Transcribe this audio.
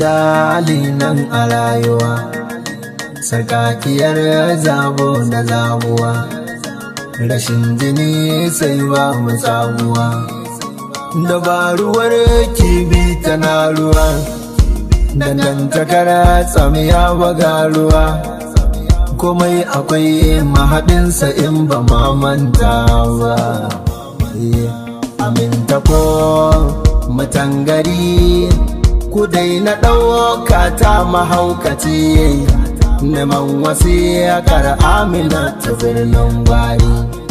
jidali nan a rayuwa sarkakiyar zabo da zabuwa rashin jini sai ba mu tsabuwa dabaruwar kibi tana ruwa dangantakar tsamiya baga ruwa komai akwai mahaɗinsa in ba manta ba aminta ko matangari ku na ɗauka ta mahaukaci neman wasiyakar amina ta birnin gwari